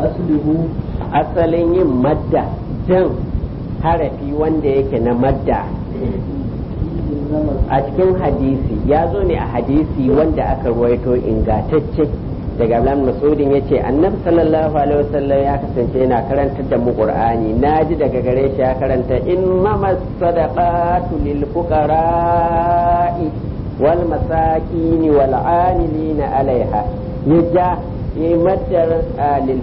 أصله asalin yin madda jan harafi wanda yake na madda إنما a cikin hadisi ya zo ne a hadisi wanda aka ruwaito ingatacce daga Abdullahi Masudin ya ce annabi sallallahu alaihi wasallam ya kasance yana karantar da mu Qur'ani naji daga gare shi ya karanta innama sadaqatu lil fuqara'i wal masakin wal amilina alaiha yaja yi maddar ah, lil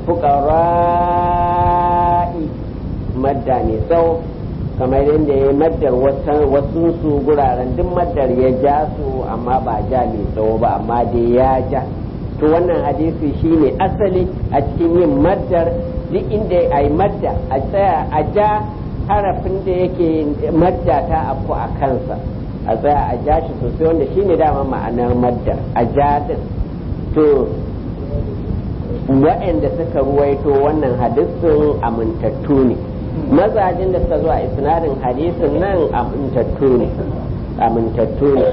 fuqara'i madda ne sau kamar yadda ya maddar wasu su guraren duk maddar ya ja su amma ba ja mai tsawo ba amma dai ya ja to wannan hadisi shine asali a cikin yin maddar duk inda a yi madda a tsaya a ja harafin da yake madda ta afku a kansa a tsaya a ja shi sosai wanda shine dama ma'anar maddar a ja din to waɗanda suka ruwaito wannan hadisin amintattu ne mazajin da suka zo a isnadin hadisin nan amintattu ne amintattu ne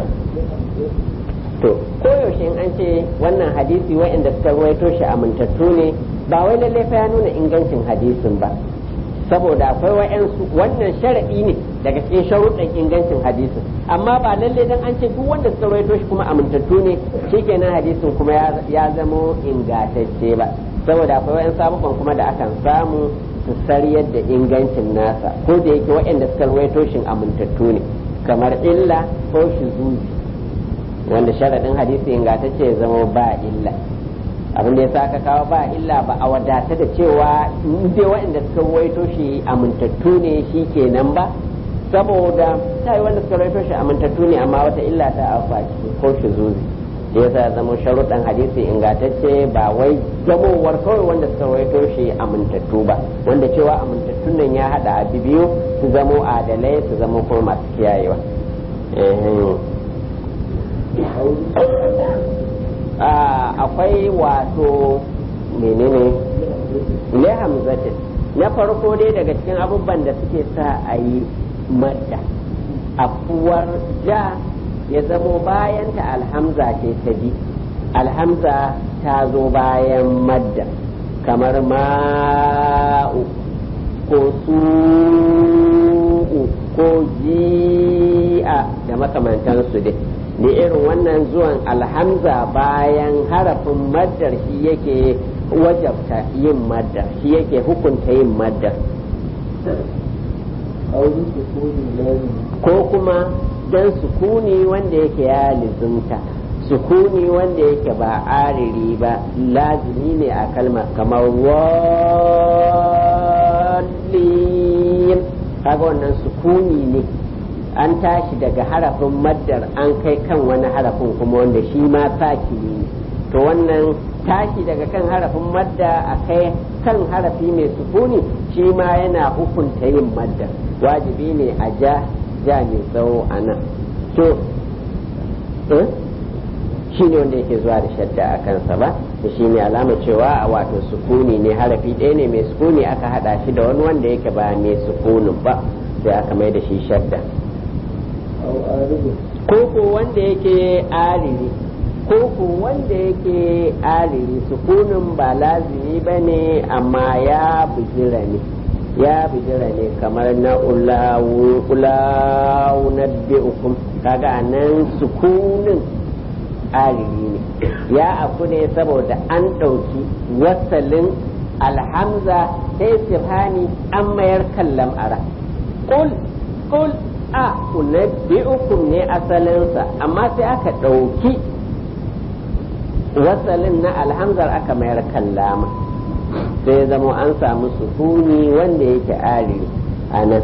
to koyaushe in an ce wannan hadisi waɗanda suka ruwaito shi amintattu ne ba wai lallai fa ya nuna ingancin hadisin ba saboda akwai wa'yansu wannan sharaɗi ne daga cikin sharuɗin ingancin hadisin amma ba lallai dan an ce duk wanda suka ruwaito shi kuma amintattu ne shikenan hadisin kuma ya- ya zamo ingantacce ba saboda akwai wa'yansu abubuwan kuma da akan samu su sariyar da ingancin nasa ko da yake waɗanda suka ruwaito shi amintattu ne kamar illa ko shuzuzi wanda sharaɗin hadisi ingantacce ya zama ba illa abin da ya sa aka kawo ba illa ba a wadata da cewa in dai waɗanda suka ruwaito shi amintattu ne shi kenan ba saboda ta yi wanda suka ruwaito shi amintattu ne amma wata illa ta afa ciki ko shuzuzi da yasa ya zama sharuɗan hadisi ingantacce ba wai zamowar kawai wanda suka rawaito shi amintattu ba wanda cewa amintattun nan ya haɗa abu biyu su zamo adalai su zamo kuma masu kiyayewa akwai wato menene ne hamzatin na farko dai daga cikin abubuwan da suke sa a yi madda afuwar ja ya zamo bayan ta alhamza ce ta bi alhamza ta zo bayan madda kamar ma'u ko su'u ko ji'a da makamantansu dai da irin wannan zuwan alhamza bayan harafin maddar shi yake wajabta yin maddar shi yake hukunta yin maddar ko kuma dan sukuni wanda yake ya lizimta sukuni wanda yake ba ariri ba lazimi ne a kalmar kamar wallin kaga wannan sukuni ne an tashi daga harafin maddar an kai kan wani harafin kuma wanda shi ma saki ne to wannan tashi daga kan harafin madda a kai kan harafi mai sukuni shi ma yana hukunta yin madda wajibi ne a ja ja mai tsawo a nan to shi ne wanda yake zuwa da shadda a kansa ba da shi ne alama cewa wato sukuni ne harafi ɗaya ne mai sukuni aka haɗa shi da wani wanda yake ba mai sukunin ba sai aka mai da shi shadda ko ko wanda yake ariri ko ko wanda yake ariri sukunin ba lazimi ba ne amma ya bijira ne ya bijira ne kamar na ulawu ulawu na bi'ukum kaga nan sukunin ariri ne ya afu ne saboda an ɗauki wasalin alhamza ta istifhani an mayar kan lam'ara kul kul a unabbi'ukum ne asalinsa amma sai aka ɗauki wasalin na alhamzar aka mayar kan lama sai zama an samu sukuni wanda yake ariri a nan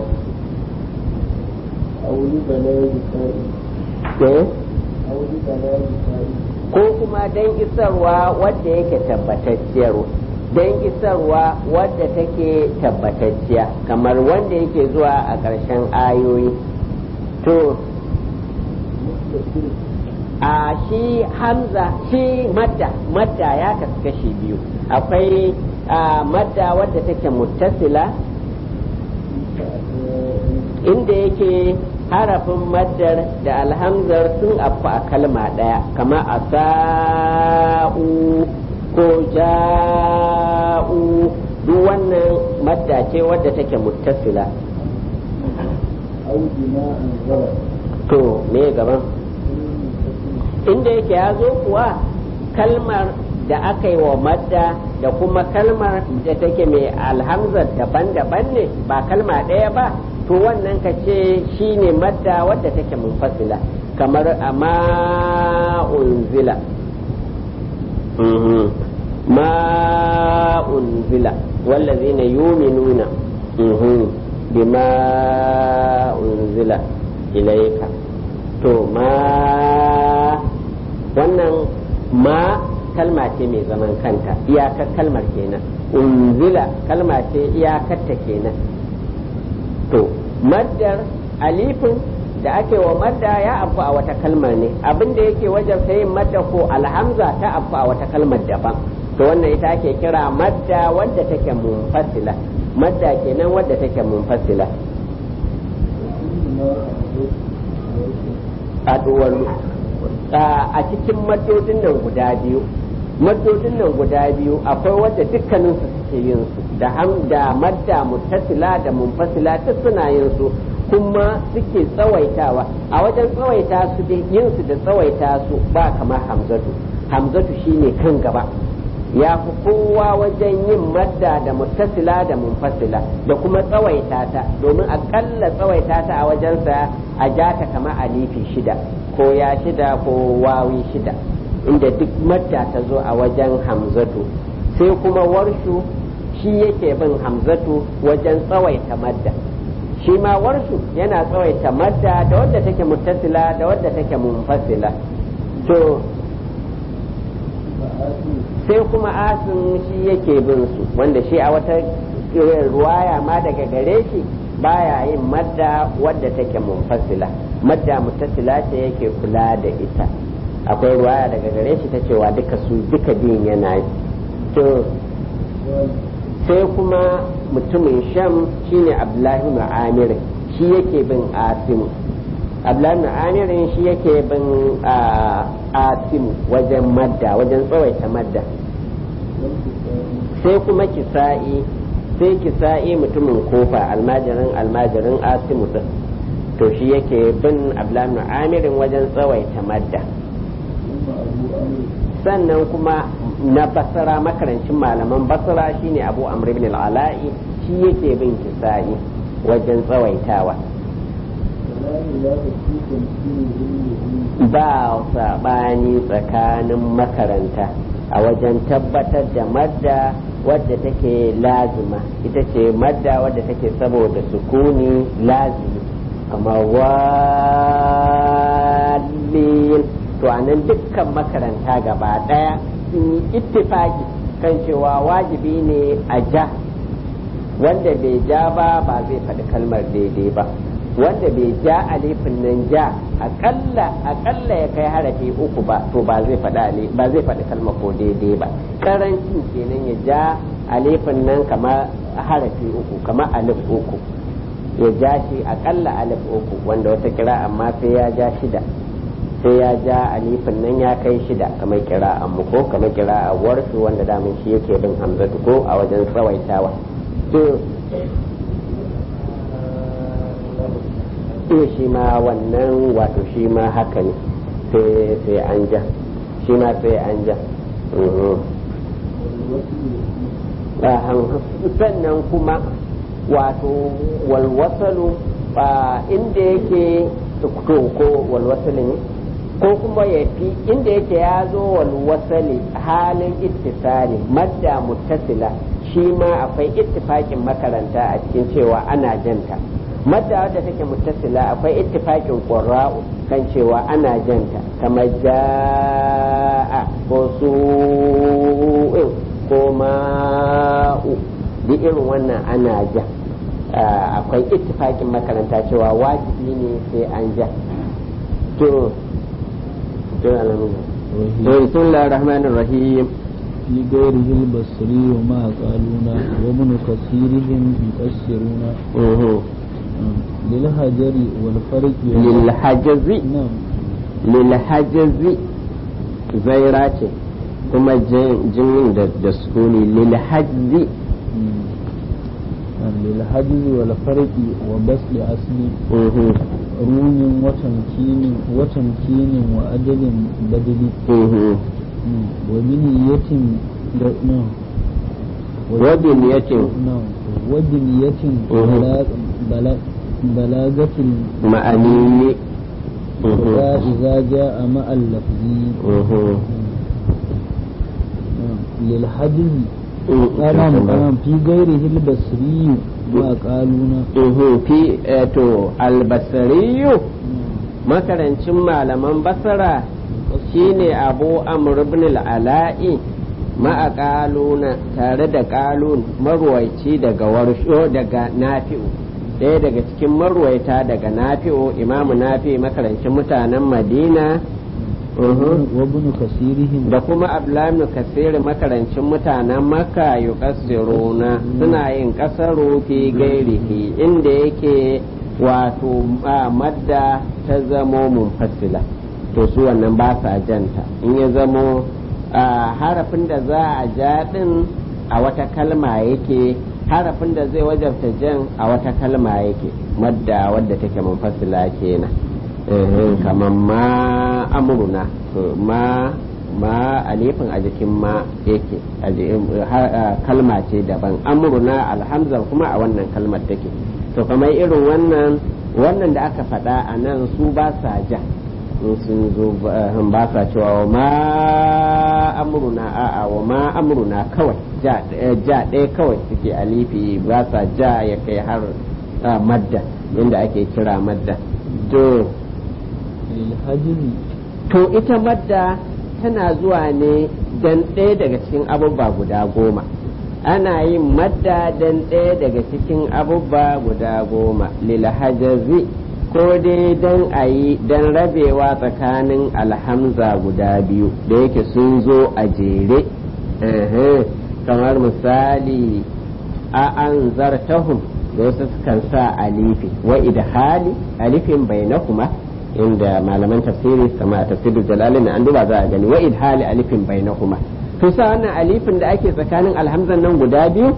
ko kuma don isarwa wadda yake tabbatacciyar don isarwa wadda take tabbatacciya kamar wanda yake zuwa a ƙarshen ayoyi to a shi hamza shi madda madda ya kasu kashi biyu akwai madda wadda take muttasila inda yake harafin maddar da alhamzar sun afku a kalma ɗaya kama a sa'u ko ja'u madda ce wadda take muttasila أو بناء غلط to me gaban inda yake ya zo kuwa kalmar da aka yi wa madda da kuma kalmar da take mai alhamzar daban-daban ne ba kalma ɗaya ba to wannan ka ce shi ne madda wadda take munfasila kamar amma unzila Mhm. ma unzila wallazina yuminuna Mhm. bima unzila ilaika to ma wannan ma kalma ce mai zaman kanta iyakar kalmar kenan unzila kalma ce iyakarta kenan to maddar alifin da ake wa madda ya afu a wata kalmar ne abin da yake wajen yin madda ko alhamza ta afu a wata kalmar daban to wannan ita ake kira madda wadda take munfasila madda kenan wadda take munfasila haɗuwar a cikin maddodin nan guda biyu maddodin nan guda biyu akwai wadda dukkaninsu suke yin su da ham da madda muttasila da munfasila duk suna yin su kuma suke tsawaitawa a wajen tsawaita su da yin su da tsawaita su ba kamar hamzatu hamzatu shine kan gaba ya fi kowa wajen yin madda da muttasila da munfasila da kuma tsawaita ta domin akalla tsawaita ta a wajensa a ja ta kama alifi shida ko ya shida ko wawi shida inda duk madda ta zo a wajen hamzatu sai kuma warshu shi yake bin hamzatu wajen tsawaita madda shi ma warshu yana tsawaita madda da wadda take muttasila da wadda take munfasila to sai kuma asin shi yake bin su wanda shi a wata ruwaya ma daga gare shi baya yin madda wadda take munfasila madda muttasila ce yake kula da ita akwai ruwaya daga gare shi ta cewa duka su duka biyun yana yi to sai kuma mutumin sham shine abdullahi ma'amir shi yake bin asimu abdullahi ma'amir shi yake bin asimu wajen madda wajen tsawaita madda sai kuma kisa'i sai kisa'i mutumin kofa almajirin almajirin asimu din to shi yake bin abdullahi amirin wajen tsawaita madda sannan kuma na basara makarancin malaman basara shine abu amr ibn al-ala'i shi yake bin kisa'i wajen tsawaitawa ba saɓani tsakanin makaranta a wajen tabbatar da madda wadda take lazima ita ce madda wadda take saboda sukuni lazimi kamar walin to anan dukkan makaranta gaba daya sun yi ittifaki kan cewa wajibi ne a ja wanda bai ja ba ba zai faɗi kalmar daidai ba wanda bai ja alifin nan ja akalla akalla ya kai harafi uku ba to ba zai faɗi ba zai faɗi kalmar ko daidai ba karancin kenan ya ja alifin nan kamar harafi uku kamar alif uku ya ja shi akalla alif uku wanda wata kira amma sai ya ja shida sai ya ja alifin nan ya kai shida kamar kira a ko kamar kira a warsu wanda damin shi yake bin hamzatu ko a wajen tsawaitawa to to shi ma wannan wato shi ma haka ne sai an ja shi ma sai an ja sannan kuma wato walwasalu inda yake ko walwasali ne ko kuma ya fi inda yake ya zo walwasali halin ittisali madda muttasila shi ma akwai ittifakin makaranta a cikin cewa ana janta madda wadda take muttasila akwai ittifakin qurra'u kan cewa ana janta kamar ja'a ko su'in ko ma'u duk irin wannan ana ja akwai ittifakin makaranta cewa wajibi ne sai an ja to to alamu to bismillahir rahmanir rahim في غيره البصري وما قالونا وابن كثيرهم يؤثرون للهجر والفرق للحجز نعم للحجز zaira ce kuma jimin da sukuni lilhajzi للحجز والفرق وبسط أصل mhm, رون وتمكين وتمكين وأدل بدل mhm. وبنية نعم وبنية نعم وبنية مهم. بلاغ بلاغ بلاغة ma'ani الخطا mhm, إذا جاء مع اللفظ mhm. نعم. للحجز Mhm. نعم نعم في غيره البصري ما قالونا Mhm, fi eh, to albasariyu makarancin malaman basara shine abu amr ibn al-ala'i ma'a qaluna tare da qalun marwaici daga warsho daga nafi'u ɗaya daga cikin marwaita daga nafi'u imamu nafi makarancin mutanen madina uhum. وابن كثيرهم da kuma ablamin kasiri makarancin mutanen maka yuqassiruna suna yin kasaru fi gairihi inda yake wato a madda ta zamo munfasila to su wannan ba sa janta in ya zamo a harafin da za a ja din a wata kalma yake harafin da zai wajabta jan a wata kalma yake madda wadda take munfasila kenan eh, kamar ma amuruna to ma ma alifin a jikin ma yake a ji- ha- a kalma ce daban amuruna alhamza kuma a wannan kalmar take to kamar irin wannan wannan da aka faɗa a nan su ba sa ja in sun zo ba ba sa cewa wa ma amuruna a'a wa ma amuruna kawai ja eh, ja ɗaya kawai suke alifi ba sa ja ya kai har ah, madda inda ake kira madda to للحجز to ita madda tana zuwa ne dan ɗaya daga cikin abubba guda goma ana yin madda dan ɗaya daga cikin abubba guda goma lilhajazi ko dai dan a yi dan rabewa tsakanin alhamza guda biyu da yake sun zo a jere Ehe, kamar misali a an zartahum da wasu sukan sa alifi wa idhali alifin bainakuma inda malaman tafsiri kama tafsirul jalalin an duba za a gani wa idhali alifin bainahuma to sa wannan alifin da ake tsakanin alhamzan nan guda biyu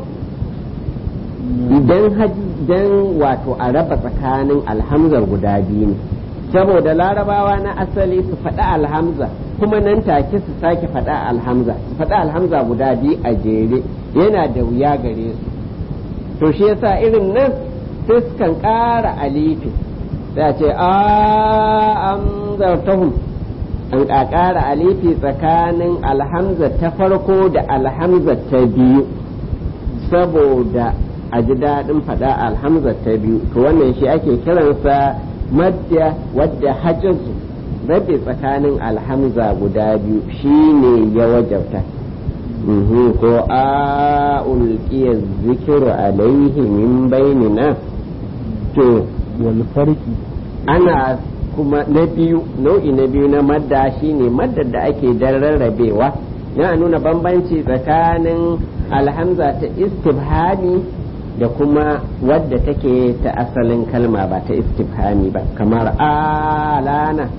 idan dan wato a raba tsakanin alhamzar guda biyu ne saboda larabawa na asali su faɗa alhamza kuma nan take su sake faɗa alhamza su faɗa alhamza guda biyu a jere yana da wuya gare su to shi yasa irin nan sai sukan ƙara alifi sai a ce a amzartahum an ƙara alifi tsakanin alhamza ta farko da alhamza ta biyu saboda a ji daɗin faɗa alhamza ta biyu to wannan shi ake kiransa madda wadda hajjazu rabe tsakanin alhamza guda biyu shine ya wajabta Mhm, ko a ulqiya zikiru alaihi min bainina to والفرق ana kuma na biyu nau'i na biyu na madda shine maddar da ake dan rarrabewa yana nuna bambanci tsakanin alhamza ta istifhami da kuma wadda take ta asalin kalma ba ta istifhami ba kamar alana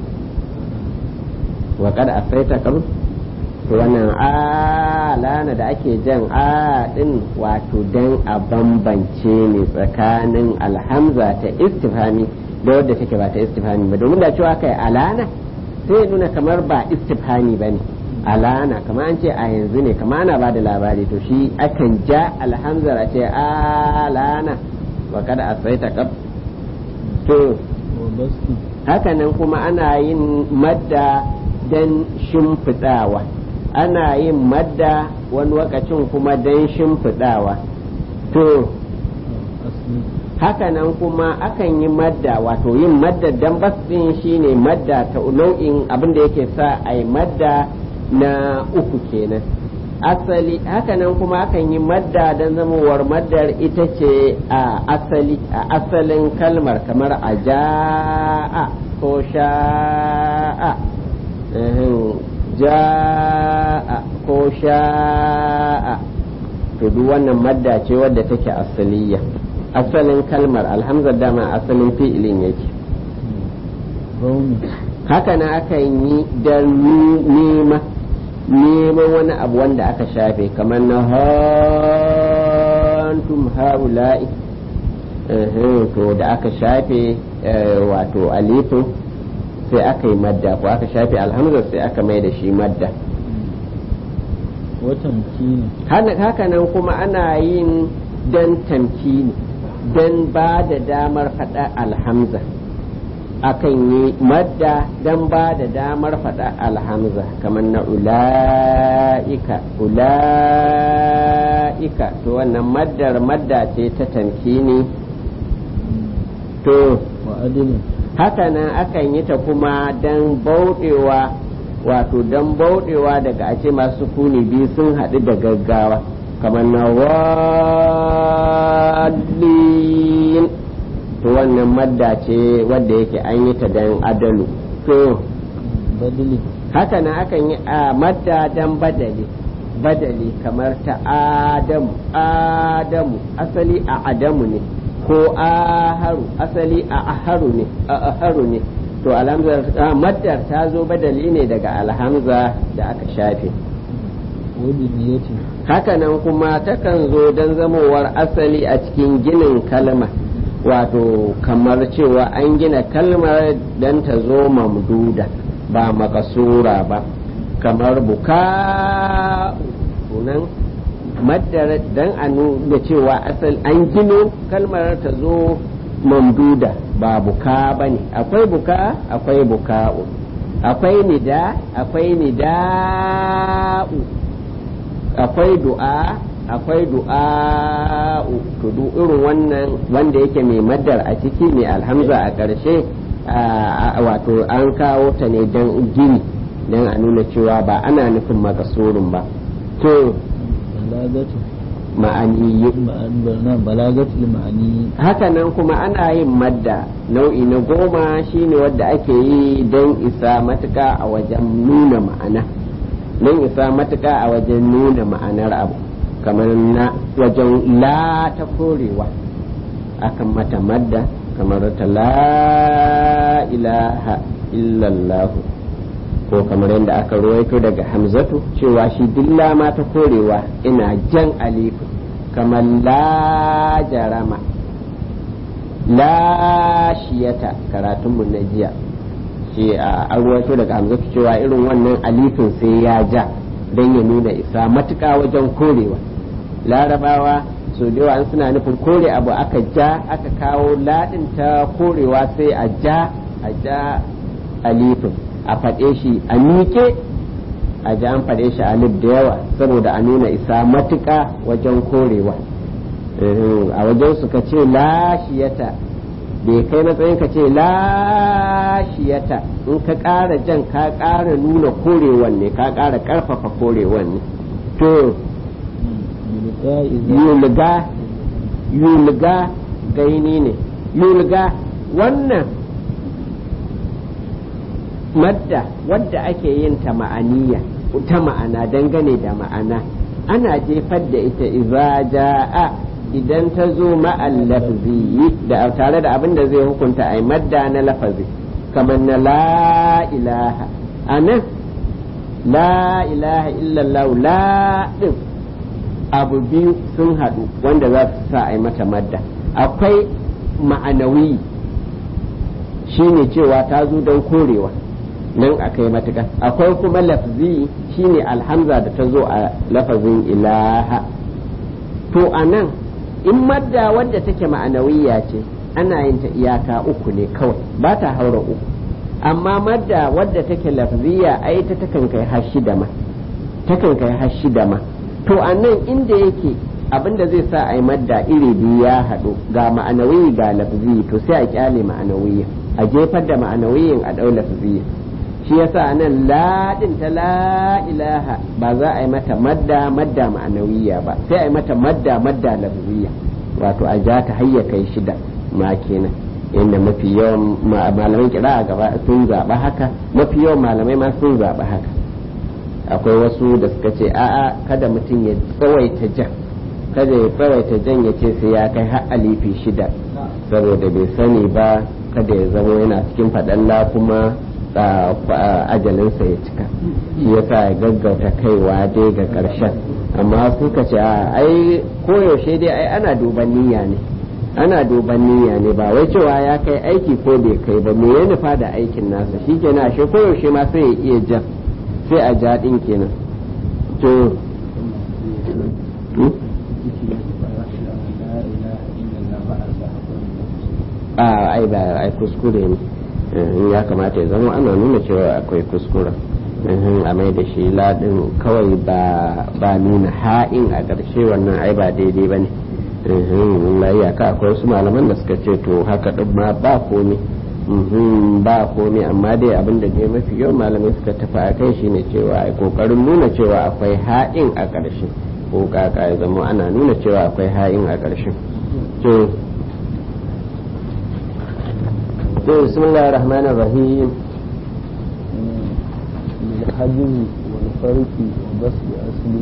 wa kad asaita karu to wannan alana da ake jan a din wato dan a bambance ne tsakanin alhamza ta istifhami da wadda take ba ta istifhami ba domin da cewa kai alana sai ya nuna kamar ba istifhami ba ne alana kamar an ce a yanzu ne kamar ana ba da labari to shi akan ja alhamzar a ce alana wa kada a sai ta kaf to وبسط haka nan kuma ana yin madda dan shimfiɗawa ana yin madda wani lokacin kuma dan shimfiɗawa to أصلي haka nan kuma akan yi madda wato yin madda dan basin shine madda ta nau'in abin da yake sa a yi madda na uku kenan asali haka nan kuma akan yi madda don zamowar maddar ita ce a asali a asalin kalmar kamar a ja'a ko sha'a ehem, ja'a ko sha'a to duk wannan madda ce wadda take asaliya asalin kalmar alhamzar dama asalin fi'ilin yake رومي haka na akan yi da nema neman wani abu wanda aka shafe kamar na hantum haula'i Uhum, to da aka shafe eh, wato alifin sai aka yi madda ko aka shafe alhamza sai aka mai da shi madda watan kini Hana- hakanan kuma ana yin dan tamkini dan ba da damar faɗa alhamza akan yi madda dan ba da damar faɗa alhamza kamar na ula'ika ula'ika to wannan maddar madda ce ta tamkini to wa adilin hakanan akan yi ta kuma dan bauɗewa wato dan bauɗewa daga a ce masu kuni biyu sun haɗu da gaggawa kamar na wallin to wannan madda ce wadda yake an yi ta dan adalu to badili hakanan akan yi a madda dan badali badali kamar ta adamu adamu asali a adamu ne ko aharu asali a aharu ne a aharu ne to alhamza ah, maddar ta zo badali ne daga alhamza da aka shafe wani niyati hakanan kuma takan zo don zamowar asali a cikin ginin kalma wato kamar cewa an gina kalmar don ta zo mamduda ba makasura ba kamar buka sunan maddar don a nuna cewa asali an gino kalmar ta zo mamduda ba buka ba ne akwai buka akwai buka'u akwai nida akwai nida'u akwai du'a akwai du'a to duk irin wannan wanda yake mai maddar a ciki mai alhamza a ƙarshe a- a- wato an kawo ta ne don gini don a nuna cewa ba ana nufin makasurin ba to balagatu ma'ani ma'an barna balagatu ma'ani hakanan kuma ana yin madda nau'i na goma shine wadda ake yi don isa matuka a wajen nuna ma'ana don isa matuka a wajen nuna ma'anar abu kamar na wajen la ta korewa akan mata madda kamar ta la ilaha illallah ko kamar yadda aka ruwaito daga hamzatu cewa shi dilla ma ta korewa ina jan alifu kamar la jarama la shiyata karatunmu na jiya shi a an ruwaito daga hamzatu cewa irin wannan alifin sai ya ja don ya nuna isa matuƙa wajen korewa larabawa so da yawa in suna nufin kore abu aka ja aka kawo ladin ta korewa sai a ja a ja alifin a faɗe shi a miƙe a ja an faɗe shi alif da yawa saboda a nuna isa matuƙa wajen korewa Eh, a wajen su ka ce lashiyata bai kai matsayin ka ce lashiyata in ka ƙara jan ka ƙara nuna korewan ne ka ƙara ƙarfafa korewan ne to yulqa iza yulga yulga gaini ne yulga wannan madda wadda ake yin ta ma'aniya ta ma'ana dangane da ma'ana ana jefar da ita iza ja'a idan ta zo ma'al lafzi da tare da abin da zai hukunta ai madda na lafazi kamar na la ilaha anan la ilaha illallah la din abu biyu sun haɗu wanda za su sa a yi mata madda akwai ma'anawi shine cewa ta zo don korewa nan aka yi matuƙa akwai kuma lafzi shine alhamza da ta zo a lafazin ilaha to a nan in madda wadda take ma'anawiya ce ana yin ta iyaka uku ne kawai ba ta haura uku amma madda wadda take lafziya ai ta takan kai har shida ma takan kai har shida ma to a nan inda yake abinda zai sa a yi madda iri biyu ya haɗu ga ma'anawi ga lafzi to sai a kyale ma'anawiyin a jefar da ma'anawiyin a ɗau lafziyin shi yasa nan laɗin ta la ilaha ba za a yi mata madda madda ma'anawiya ba sai a yi mata madda madda lafziya wato a ja ta hayya kai shida ma kenan inda mafi yawan malamai kira a gaba sun zaɓa haka mafi yawan malamai ma sun zaɓa haka akwai wasu da suka ce a'a kada mutum ya tsawaita jan kada ya tsawaita jan ya ce sai ya kai har alifi shida saboda bai sani ba kada ya zama yana cikin faɗalla kuma ajalinsa ya cika shi yasa ya gaggauta kaiwa dai ga ƙarshen amma suka ce a ai koyaushe dai ai ana duban niyya ne ana duban niyya ne ba wai cewa ya kai aiki ko bai kai ba me ya nufa da aikin nasa shi kenan ashe koyaushe ma sai ya iya ja sai a ja din kenan to a ai ba ai kuskure ne in ya kamata ya zama ana nuna cewa akwai kuskure a mai da shi ladin kawai ba nuna ha'in a ƙarshe wannan ai ba daidai ba ne iyaka akwai wasu malaman da suka ce to haka ɗin ma ba komi ba komi amma dai abin da dai mafi yawan malamai suka tafi a kai shine cewa ai kokarin nuna cewa akwai ha'in a ƙarshe ko kaka ya zama ana nuna cewa akwai ha'in a ƙarshe to بسم الله الرحمن الرحيم الحجم والفرق وبسط أصلي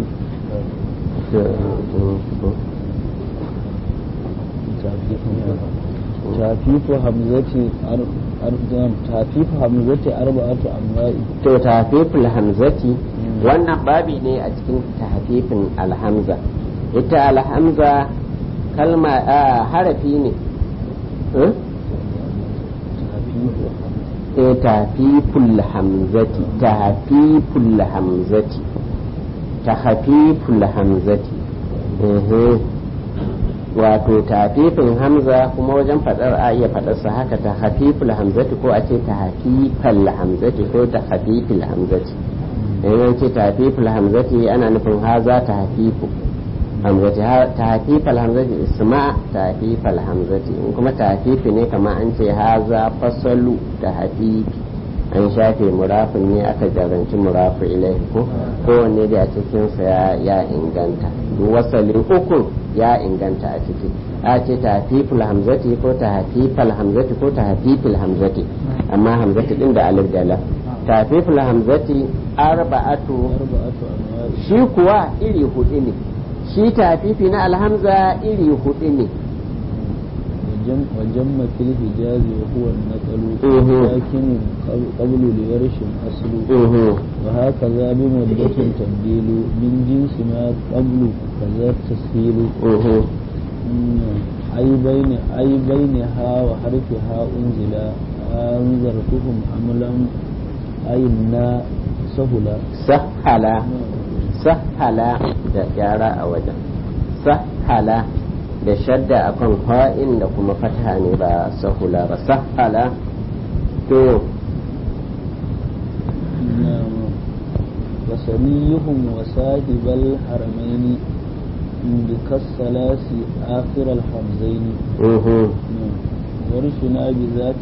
تافيف همزة تافيف همزة أربعة أنواع to tafiful hamzati wannan babi ne a cikin tafifin alhamza ita alhamza kalma harafi ne tafiful hamzati tafiful hamzati tahfiful hamzati wato tafifin hamza kuma wajen fadar a iya fadarsa haka ta hafiful hamzati ko a ce ta hafifal hamzati ko ta hafifil hamzati idan ce ta hafiful hamzati ana nufin haza ta hafifu hamzati ta hafifal hamzati isma ta hafifal hamzati in kuma ta hafifi ne kama an ce haza fasalu ta hafifi an shafe murafin ne aka jaranci murafu ilai ko kowanne da a cikinsa ya inganta wasalin ukun ya inganta a ciki a ce ta hafiful hamzati ko ta hafifal hamzati ko ta hafifil hamzati amma hamzati din da alif da lam ta hafiful hamzati arba'atu shi kuwa iri hudu ne shi ta hafifi na alhamza iri hudu ne وجم في الحجاز وهو النقل لكن قبل لورش أصل وهكذا بمدة تبديل من جنس ما قبل كذا التسهيل أي بين أي بينها وحرفها أنزلا أنذرتهم أملا أي النا سهلا سهلا سهلا da gyara a wajen sahala da shadda akan fa'in da kuma fata ne ba sahula ba sahala to وسريهم وصاحب الحرمين بكالثلاث آخر الحمزين ورشنا بذات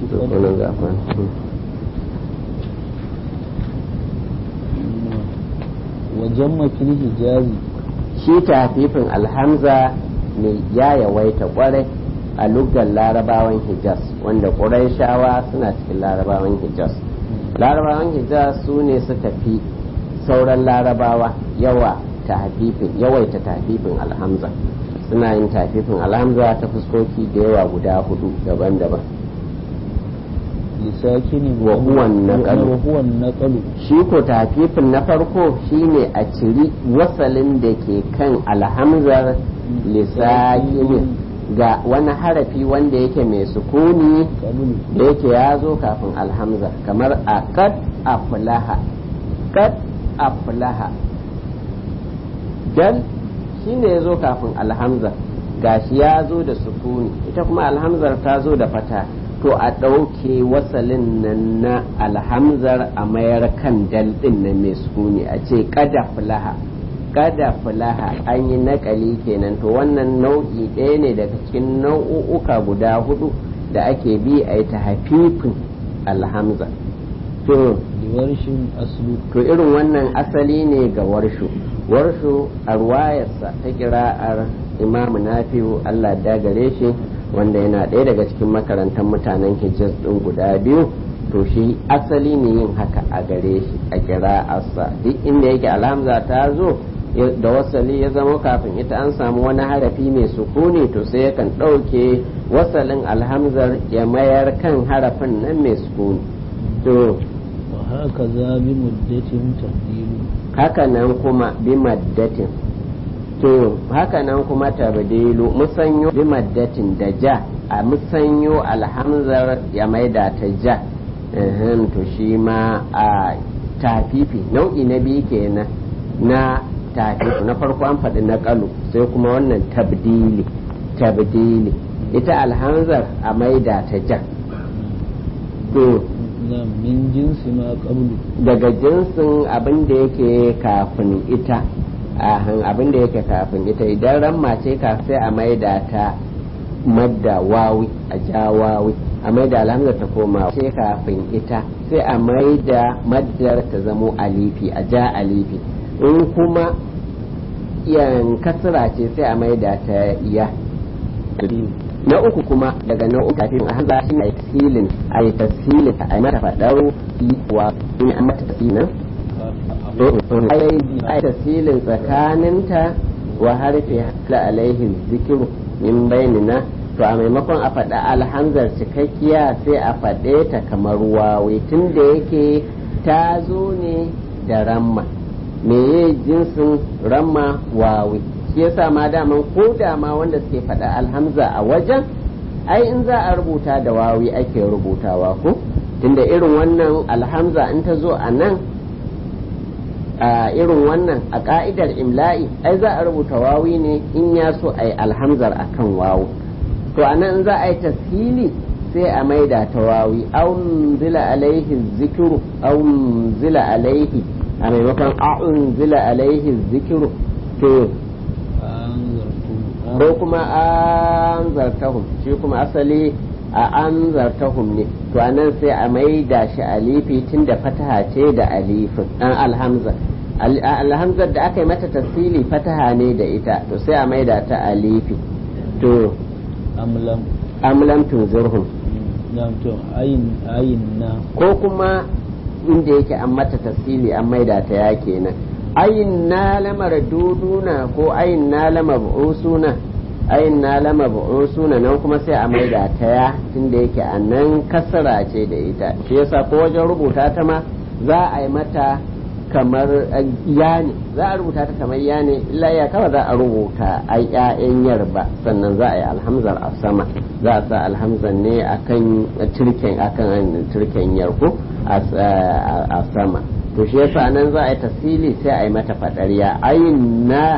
وجم في الحجاز shi tafifin alhamza ne ya yawaita kwarai a lugar larabawan hijaz wanda shawa suna cikin larabawan hijaz larabawan hijaz su ne suka fi sauran larabawa yawa tafifin yawaita tafifin alhamza suna yin tafifin alhamza ta fuskoki da yawa guda hudu daban-daban lisakini wa huwa naqalu wa huwa naqalu shi ko tafifin na farko shine a ciri wasalin da ke kan alhamzar lisakinin ga wani harafi wanda yake mai sukuni qablu da yake ya zo kafin alhamza kamar a kad aflaha kad aflaha dal shine ya zo kafin alhamza gashi ya zo da sukuni ita kuma alhamzar ta zo da fata to a ɗauke wasalin nan na alhamzar a mayar kan dal ɗin nan mai sukuni a ce kada fulaha kada fulaha an yi nakali kenan to wannan nau'i ɗaya ne daga cikin nau'uka guda hudu da ake bi a yi ta hafifin alhamza to liwarshin aslu to irin wannan asali ne ga warshu warshu a ruwayarsa ta kira'ar imamu nafi'u allah da gare shi wanda yana ɗaya daga cikin makarantar mutanen hijaz ɗin guda biyu to shi asali ne yin haka a gare shi a kira'arsa duk inda yake alhamza ta zo da wasali ya zama kafin ita an samu wani harafi mai sukuni to sai yakan ɗauke wasalin alhamzar ya mayar kan harafin nan mai sukuni to wa haka za bi muddatin tabdilu haka nan kuma bi maddatin to haka nan kuma tabdilu musanyo bi maddatin da ja a musanyo alhamzar ya maida ta ja ehem, to shi ma a tafifi nau'i na biyu kenan na tafifi na farko an faɗi na kalu sai kuma wannan tabdili tabdili ita alhamzar a maida ta ja to na min jinsi ma qablu daga jinsin abin da yake kafin ita ahan abin da yake kafin ita idan ramma ce ka sai a maida ta madda wawi a ja wawi a maida alhamza ta koma ce kafin ita sai a maida maddar ta zamo alifi a ja alifi in kuma yan kasra ce sai a maida ta iya na uku kuma daga na uku kafin a hanza shi ne silin a yi tasilin a yi mata faɗar wa in an mata tasilin ai tasilin tsakaninta wa harfi la alaihi zikiru min bainina to a maimakon a faɗa alhamzar cikakkiya sai a faɗe ta kamar wawe tun da yake ta zo ne da ramma meye jinsin ramma wawe shi yasa ma daman ko da ma wanda suke faɗa alhamza a wajen ai in za a rubuta da wawi ake rubutawa ko tunda irin wannan alhamza in ta zo a nan a irin wannan a ka'idar imla'i ai za a rubuta wawi ne in ya so a yi alhamzar akan wawu to a nan za a yi tasiri sai a maida ta wawi aun zila alaihi zikiru aun zila alaihi a maimakon a'un zila alaihi zikiru to ko kuma an zartahum shi kuma asali a an zartahum ne to anan sai a maida shi alifi tun da fataha ce da alifin an alhamza alhamzar da aka yi mata tasili fataha ne da ita to sai a maida ta alifi to amlam amlam tunzirhum na to ayin ayin na ko kuma inda yake an mata tasili an maida ta ya kenan ayin na lamar duduna ko ayin na lama bu'usuna ayin na lama bu'usuna nan kuma sai a maida ta ya tunda yake a nan kasara ce da ita shi yasa ko wajen rubuta ta ma za a yi mata kamar ya ne za a rubuta ta kamar ya ne illa ya kawai za a rubuta a ƴaƴan yar ba sannan za a yi alhamzar a sama za a sa alhamzar ne akan turken akan turken yar ko a sama to shi yasa nan za a yi tasili sai a yi mata fadariya ayin na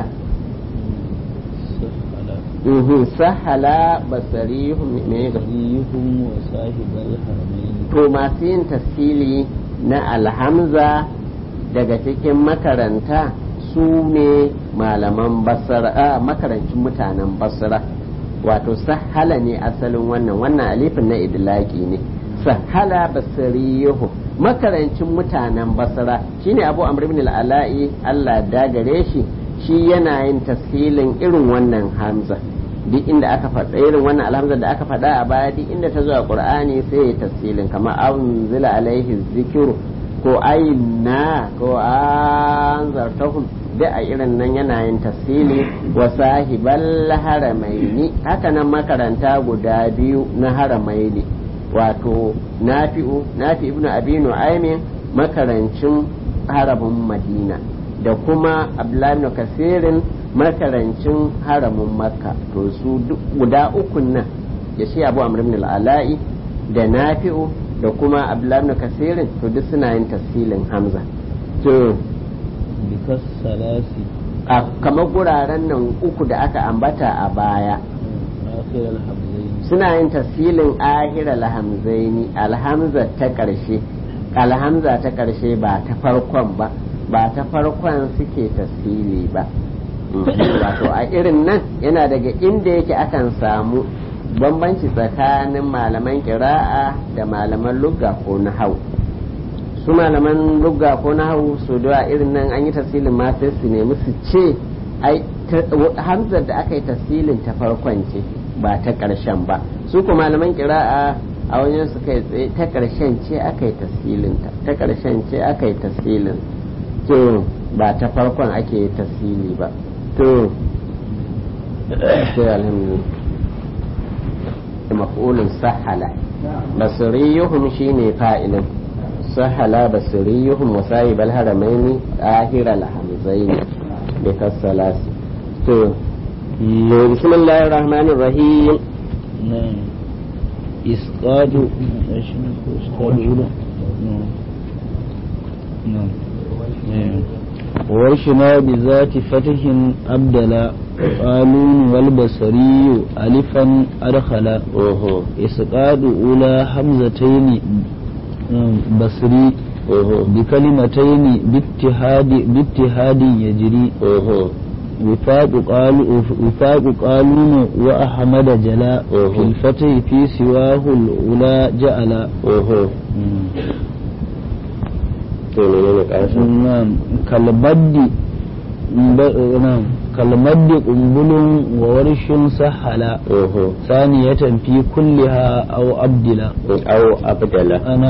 sahala basarihum me ga yuhum wa sahibal haramain to masu yin tasili na alhamza daga cikin makaranta su ne malaman basara a makarancin mutanen basra wato sahala ne asalin wannan wannan alifin na idlaki ne sahala basariyuhum makarancin mutanen basra shine abu amr ibn al-ala'i Allah dagare shi shi yana yin tashilin irin wannan hamza duk inda aka faɗa irin wannan alhamza da aka faɗa a baya duk inda ta zo a qur'ani sai ya tashilin kamar anzila alaihi zikru ko ayna ko anzartahum da a irin nan yana yin tasili wa sahibal haramaini haka nan makaranta guda biyu na haramaini wato nafi'u nafi ibnu abi nu'aymin makarancin harabin madina da kuma abdullahi ibn kasirin makarancin haramin makka to su guda ukun nan ya shi abu amr ibn al-ala'i da nafi'u da kuma abdullahi ibn kasirin to duk suna yin tafsilin hamza to bikas salasi a kamar guraren nan uku da aka ambata a baya akhir al-hamzain suna yin tafsilin ahira alhamzaini alhamza ta ƙarshe alhamza ta ƙarshe ba ta farkon ba ba ta farkon suke tafsili ba wato a irin nan yana daga inda yake akan samu bambanci tsakanin malaman kira'a da malaman lugga ko nahau su malaman lugga ko nahau su da irin nan an yi tafsilin ma sai su nemi su ce ai hamzar da aka yi tafsilin ta farkon ce ba ta ƙarshen ba su kuma malaman kira'a a wajen su kai tsaye ta ƙarshen ce aka yi tafsilin ta ta ƙarshen ce aka yi tafsilin to ba ta farkon ake yi tafsili ba to sai alhamdulillah maf'ulun sahala basiriyuhum shine fa'ilin sahala basiriyuhum wa sahibal haramaini ahiral hamzaini bi kasalasi to بسم الله الرحمن الرحيم نعم إسقاط إسقاط نعم نعم ورشنا بذات فتح أبدلا قالون والبصري ألفا أدخلا إسقاط أولى حمزتين بصري بكلمتين باتحاد باتحاد يجري وفاق قال وفاق قالون وأحمد جلاء في الفتح في سواه الأولى جعل نعم كالبد نعم كالمد قنبل وورش سحلا ثانية في كلها أو أبدلا أو أبدلا أنا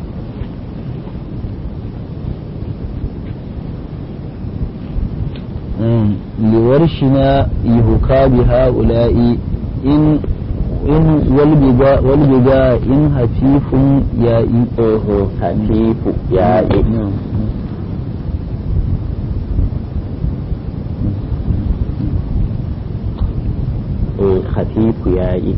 لورشنا يهكى بهؤلاء إن إن والبقاء والبقاء إن هتيف يائي هتيف يائي نعم خفيف يائي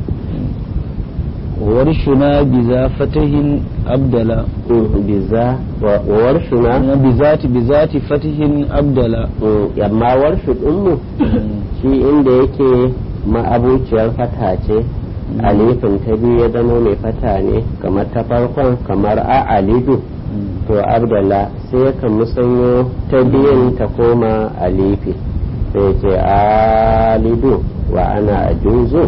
ورشنا بذا فتح أبدلا بذا وورشنا بذات بذات فتح أبدلا yamma warshu ɗinmu shi inda yake ma'abuciyar fata ce alifin ta biyu ya zama mai fata ne kamar ta farkon kamar a alidu to abdala sai kan musanyo ta biyun ta koma alifi sai ce alidu wa ana ajuzu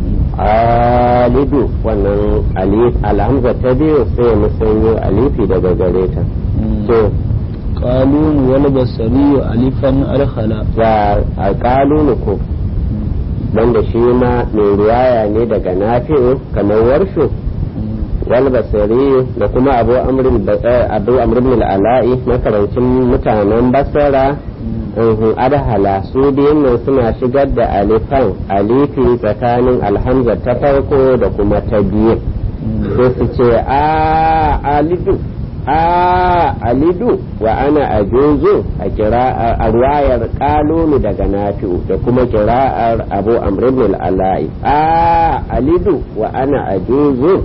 alidu wannan alif alhamza ta biyu sai ya musanyo alifi daga gare ta to qalun wal basari alifan arhala ga qalun ko wanda shi ma mai riwaya ne daga nafi'u kamar warshu wal basari da kuma abu amrin abu amrin al-ala'i makarancin mutanen basara adhala su biyun nan suna shigar da alifan alifi tsakanin alhamza ta farko da kuma ta biyu sai su ce a alidu a alidu wa ana ajuzu a kira a ruwayar kalulu daga nafi'u da kuma kira'ar abu amrin al'ala'i a alidu wa ana ajuzu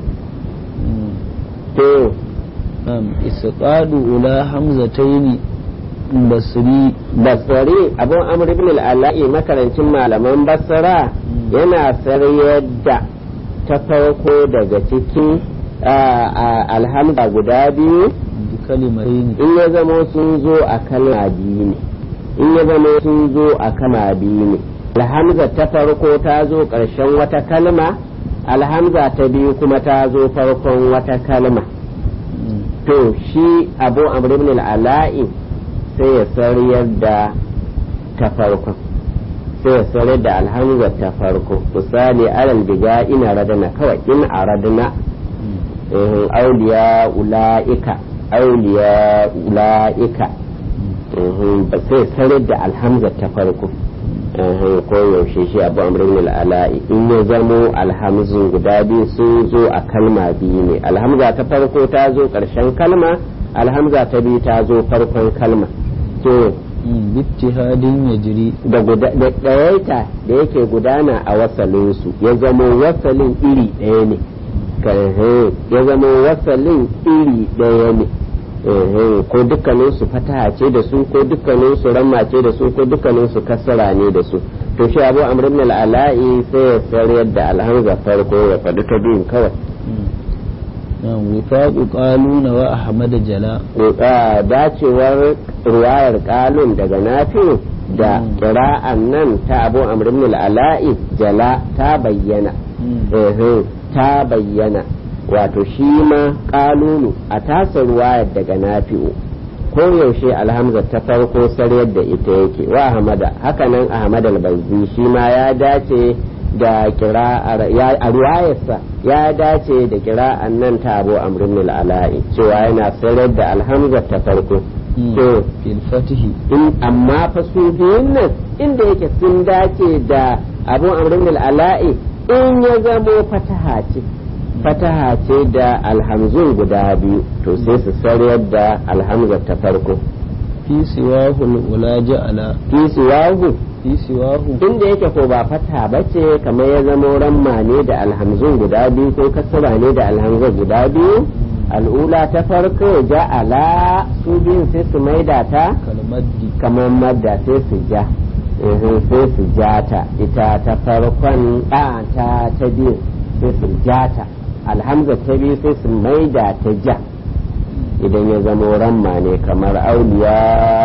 to isqadu ula hamzataini basri basari abu amr ibn al'ala'i makarancin malaman basra yana saryar da ta farko daga cikin alhamza guda biyu kalimaini in ya zama sun zo a kalma biyu ne in ya zama sun zo a kalma biyu ne alhamza ta farko ta zo ƙarshen wata kalma alhamza ta biyu kuma ta zo farkon wata kalma to shi abu amr ibn al'ala'i sai ya sariyar da ta farkon sai ya sariyar da alhamza ta farko misali alal biga ina radana kawai in a radana auliya ula'ika auliya ula'ika ba sai sarar da alhamza ta farko ko yaushe shi abu amrin al'ala'i in ya zamo alhamzun guda biyu sun zo a kalma biyu ne alhamza ta farko ta zo ƙarshen kalma alhamza ta biyu ta zo farkon kalma to bittihadin ya jiri da ɗayaita da yake gudana a wasalinsu ya zamo wasalin iri ɗaya ne ya zama wasalin iri ɗaya ne ko dukkanin su fataha ce da su ko dukkanin su ramma ce da su ko dukkanin su kasara ne da su to shi abu amr ibn al-ala'i sai ya sarayar da alhamza farko ya faɗi ta biyun kawai wifaqu qaluna wa ahmad jala dacewar ruwayar qalun daga nafi da qira'an nan ta abu amr ibn al-ala'i jala ta bayyana ta bayyana wato shi ma kalulu a tasa ruwayar daga nafi'u ko yaushe alhamza ta farko saryar da ita yake wa ahmada hakanan ahmad al-bazzi shi ma ya dace da kira'ar a ruwayarsa ya dace da kira'an nan ta abu amrin al-ala'i cewa yana saryar da alhamza ta farko to fil fatihi in amma fa su biyun nan inda yake sun dace da abu amrin al-ala'i in ya zamo fataha ce fataha ce da alhamzun guda biyu to sai su sarayar da alhamzar ta farko fi siwahu ula ja'ala fi siwahu fi siwahu inda yake ko ba fata ba ce kamar ya zama ramma ne da alhamzun guda biyu ko kasara ne da alhamzun guda biyu al'ula ta farko ja'ala su biyun sai su maida ta kalmaddi kamar madda sai su ja eh, sai su ja ta ita ta farkon a ta ta biyu sai su ja ta alhamza ta biyu sai su maida ta ja idan ya zama ramma ne kamar auliya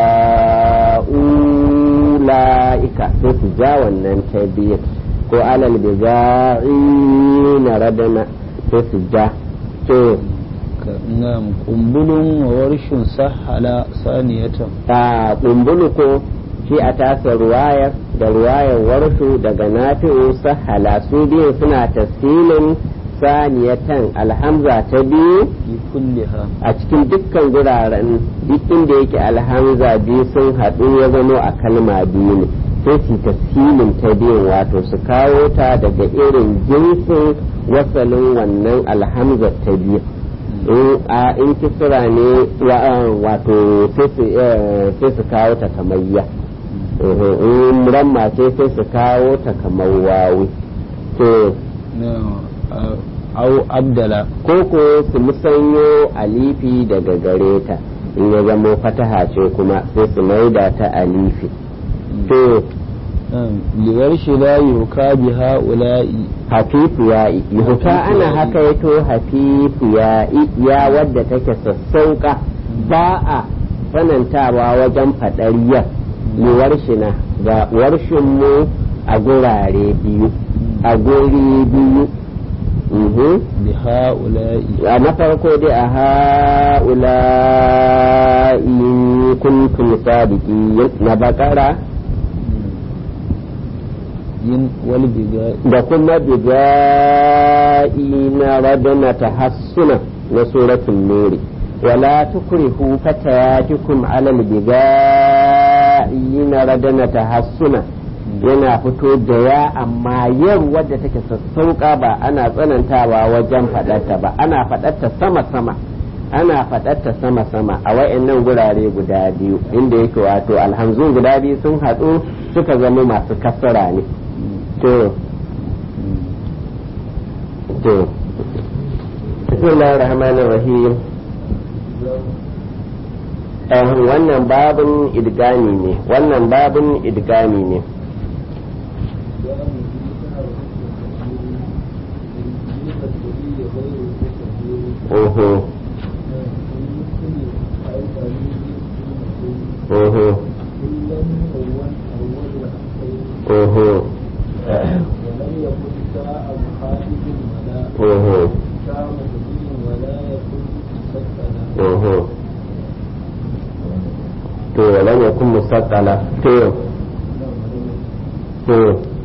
ula'ika sai su ja wannan ta biyu ko alal biza'i na radana sai su ja to ka na'am kumbulun wa warshin sahala saniyatan a kumbulu ko shi a tasa ruwayar da ruwayar warshu daga nafi'u sahala su biyu suna tasirin saniyatan alhamza ta biyu fi kulliha a cikin dukkan guraren duk inda yake alhamza biyu sun haɗu ya zamo a kalma biyu ne sai su tasirin ta biyun wato su kawo ta daga irin jinsin wasalin wannan alhamza ta biyu in a in kisra ne wa- wato sai su eh, sai su kawo ta kamayya in ramma ce sai su kawo ta kamar wawi to na'am au abdala koko su musanyo alifi daga gare ta in ya zamo fataha ce kuma sai su maida ta alifi to na'am liwar shi la yuka bi ha'ula'i hafifu ya yuhuka ana haka yato hafifu ya ya wadda take sassauka ba a sanantawa wajen faɗar yar liwar shi na ga warshin mu a gurare biyu a guri biyu Mhm. bi ha'ula'i a na farko dai a ha'ula in kuntum sadiki na bakara yin wal biga da kuma biga'i na radana tahassuna na suratul nuri wala tukrihu fatayatikum alal biga'i na radana tahassuna yana fito da ya amma yar wadda take sassauka ba ana tsanantawa wajen faɗarta ba ana faɗarta sama-sama ana faɗarta sama-sama a wayannan gurare guda biyu inda yake wato alhamzun guda biyu sun haɗu suka zama masu kasara ne to to bismillahir rahmanir rahim eh, wannan babin idgami ne wannan babin idgami ne oho oho oho oho oho to lam yakun musaqqala to to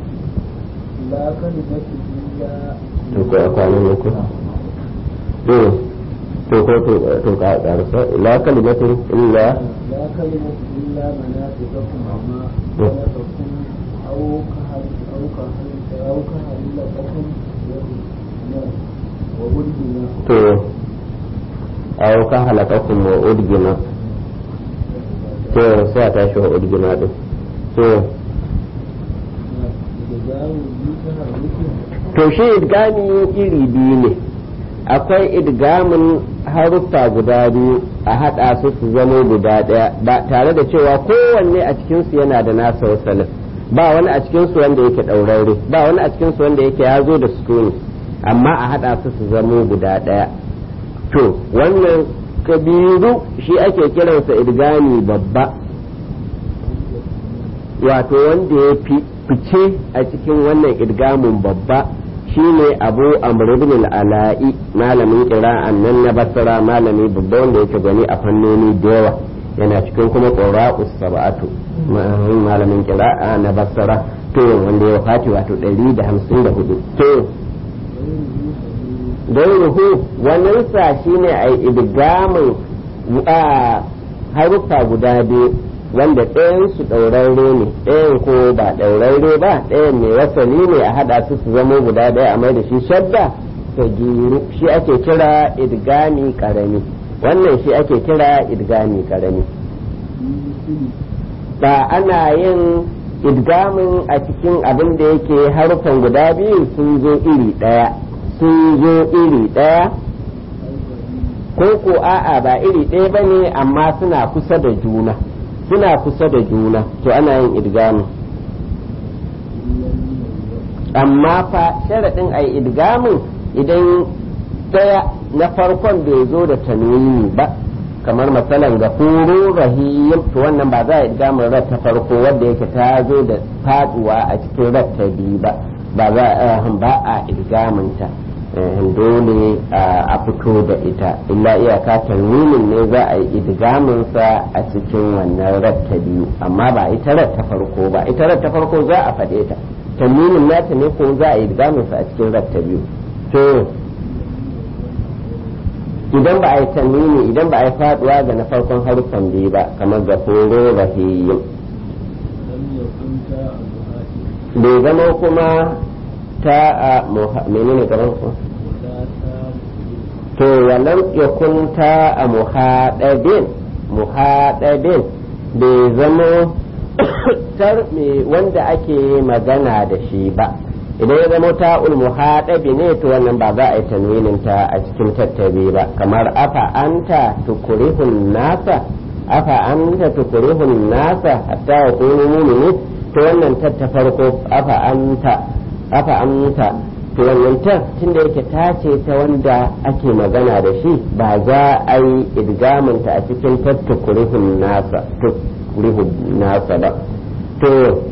to ko akwanin ne ko to to ko to to ka karsa la kalimatin illa لا كلمة إلا منافقكم عما خلقكم أو كهل أو كهل أو كهل لكم وولدنا to aw ka halakakum wa udgina to sai a tashi wa udgina din to إدغام بيتها ركن to shi idgami iri biyu ne akwai idgamin haruffa guda biyu a haɗa su su zama guda ɗaya ba tare da cewa kowanne a cikinsu yana da nasa wasalin ba wani a cikinsu wanda yake ɗaurarre ba wani a cikinsu wanda yake ya zo da sukuni amma a haɗa su su zama guda ɗaya to wannan kabiru shi ake kiransa idgami babba wato wanda ya fi fice a cikin wannan idgamin babba shine abu amr ibn al-ala'i malamin qira'an nan na basra malami babba wanda yake gani a fannoni da yawa yana cikin kuma qura'us sab'atu malamin qira'a na basra to wanda ya fati wato 154 to gairuhu wannan sa shine ai idgamin a haruffa guda biyu wanda ɗayan su ɗaurarre ne ɗayan ko ba ɗaurarre ba ɗayan mai wasali ne a haɗa su su zama guda ɗaya a mai da shi shadda ta giru shi ake kira idgami karami wannan shi ake kira idgami karami ba ana yin idgamin a cikin abin da yake harufan guda biyu sun zo iri ɗaya sun zo iri ɗaya ko ko a'a ba iri ɗaya ba ne amma suna kusa da juna suna kusa da juna to ana yin idgamin amma fa sharaɗin a idgamin idan ɗaya na farkon bai zo da tanwini ba kamar matsalan ga furu rahim to wannan ba za a idgamin rat ta farko wadda yake ta zo da faduwa a cikin rat ta biyu ba ba za a ba a idgamin ta dole a fito da ita illa iyaka tanwinin ne za a yi idgamin sa a cikin wannan rat ta biyu amma ba ita rat ta farko ba ita rat ta farko za a faɗe ta tanwinin nata ne ko za a yi idgamin sa a cikin rat ta biyu to idan ba a yi tanwini idan ba a yi faduwa ga na farkon haruffan biyu ba kamar ga foro rahiyyin bai zama kuma ta a menene gaban ku to walam yakun ta a muhadabin muhadabin bai zama tar me wanda ake magana da shi ba idan ya zama ta'ul muhadabi ne to wannan ba za a yi tanwinin ta a cikin tattabi ba kamar afa anta tukurihun nasa afa anta tukurihun nasa hatta wa kunu mu'minin to wannan tatta farko afa anta afa anta to wannan ta tunda yake ta ce ta wanda ake magana da shi ba za a yi idgamin ta a cikin tattukurihun nasa tukurihun nasa ba to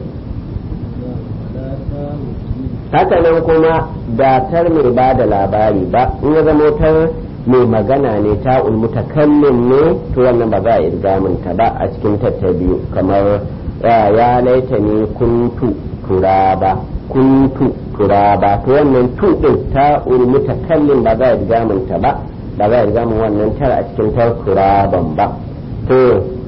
haka nan kuma datar mai ba da labari ba in ya zama tar mai magana ne ta ulmutakallin ne to wannan ba za a irgamin ta ba a cikin tatta biyu kamar ya laita ne kuntu turaba kuntu turaba to wannan tu din ta ulmutakallin ba za a irgamin ta ba ba za a irgamin wannan tar a cikin tar turaban ba to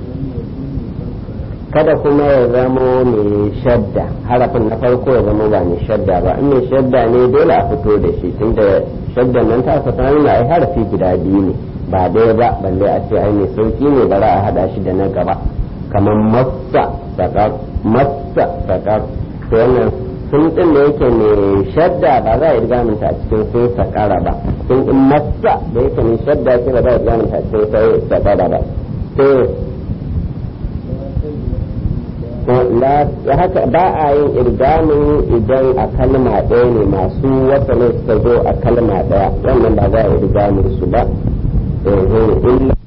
kada kuma ya zamo mai shadda harafin na farko ya zama ba mai shadda ba in mai shadda ne dole a fito da shi tunda shaddan nan ta aka nuna ai harafi guda biyu ne ba ɗaya ba balle a ce ai mai sauki ne bara a hada shi da na gaba kamar massa sakar massa sakar to wannan sun din da yake mai shadda ba za a yi rigaminta a cikin sun sakara ba sun din massa da yake mai shadda ce ba za a yi rigaminta a cikin sai sakara ba to haka ba a yin irgamin idan a kalma ɗaya ne masu wasannin suka zo a kalma ɗaya wannan ba za a irgamin su ba illa